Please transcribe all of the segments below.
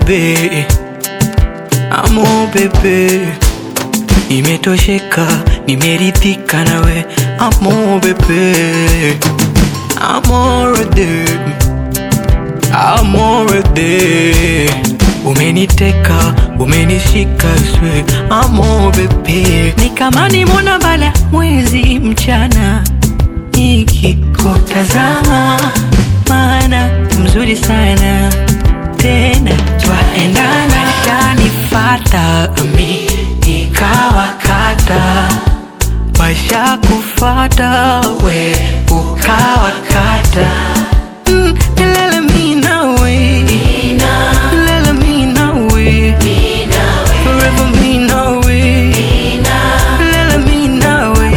bebe, amo bebe, nimetosheka, nimeridhika nawe, amo bebe, amore de, amore de, umeniteka, umenishika swe, amo bebe, ni kama nimona bala mwezi mchana nikikutazama, maana mzuri sana tena twaendana, kanifata mi nikawakata, washa kufata we ukawakata Mm, lele mi nawe lele mi nawe forever mi nawe lele mi nawe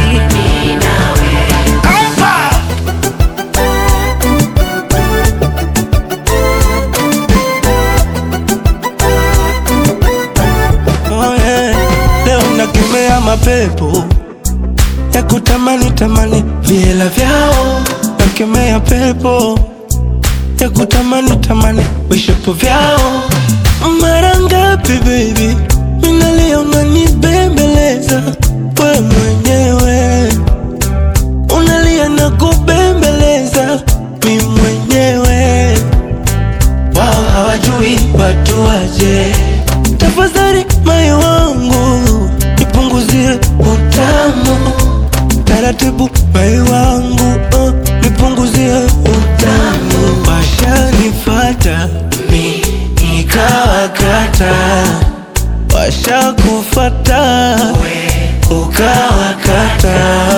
Oh, yeah. Leo nakemea mapepo ya kutamani tamani viela vyao, nakemea pepo ya kutamani tamani vishapo vyao. Mara ngapi baby minalia unanibembeleza, we mwenyewe unalia na kubembeleza, mi mwenyewe wao hawajui watu waje. Tafadhali moyo wangu nipunguzie utamu taratibu, moyo wangu uh, nipunguzie utamu. Washanifata mi nikawakata, washakufata ukawakata